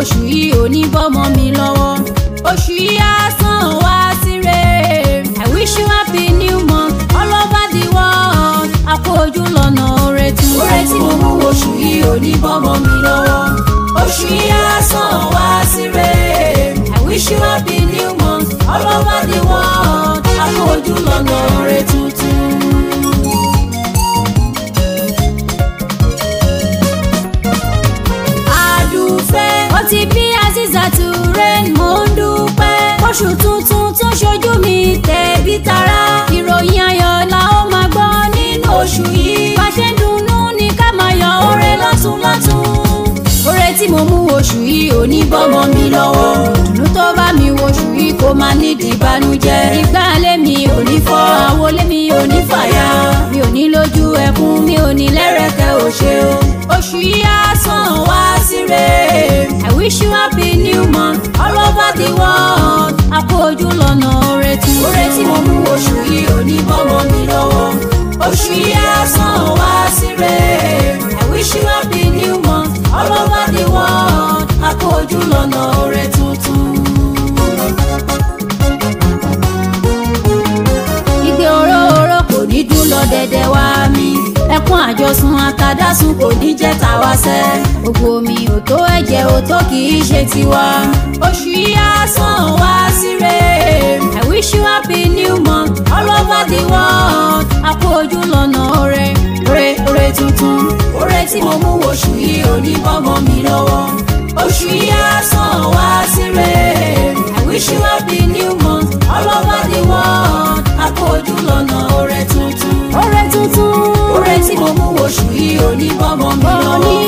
oṣù yìí ò ní bọ́mọ mi lọ́wọ́ oṣù yìí á sàn wá síre I wish you happy new month all over the world àpò ojú lọ́nà oore tún. oore tí mo mú oṣù yìí ò ní bọ́mọ mi lọ́wọ́ oṣù yìí á sàn wá síre I wish you happy new month all over the world àpò ojú lọ́nà oore tuntun. àdùfẹ́ ó ti bí Azizatu rain mò ń dúpẹ́ oṣù tuntun tún ṣojú mi tẹ̀bí tará ìròyìn ayọ̀ la ó máa gbọ́ nínú oṣù yìí bá ṣe ń dunnú ní ká máa yọ oore lọ́tún lọ́tún oore tí mo mú oṣù yìí ò ní bọ́mọ mi lọ́wọ́ ìdùnnú tó bá mi wo oṣù yìí kó máa nídìí ìbànújẹ́ ìgbà lémi ò ní fọ́ àwo lémi ò ní fàyà mi ò ní lójú ẹkún mi ò ní lẹ́rẹ̀kẹ́ òṣè o oṣù yìí á sàn wá síre I wish you happy new month all over the world àpò ojú lọ́nà oore tún. oore tí mo mú oṣù yìí ò ní bọ́mọ mi lọ́wọ́ oṣù yìí á sàn wá síre I wish you happy new month all over the world àpò ojú lọ́nà oore tuntun. igbe oró oró kò ní dún lọ dẹ̀dẹ̀ wá mi ẹkún àjọsùn àtàdásùn kò ní jẹ́ tàwa sẹ́ gbogbo mi ò tó ẹ̀jẹ̀ ò tó kì í ṣe tiwa oṣù yìí á sàn wá síre I wish you happy new month all over the world àpò ojú lọ́nà oore oore oore tuntun oore tí mo mú oṣù yìí ò ní bọ́mọ mi lọ́wọ́ oṣù yìí á sàn wá síre I wish you happy new month all over the world àpò ojú lọ́nà oore tuntun. oore tuntun oore tí mo mú oṣù yìí ò ní bọ́mọ mi ò ní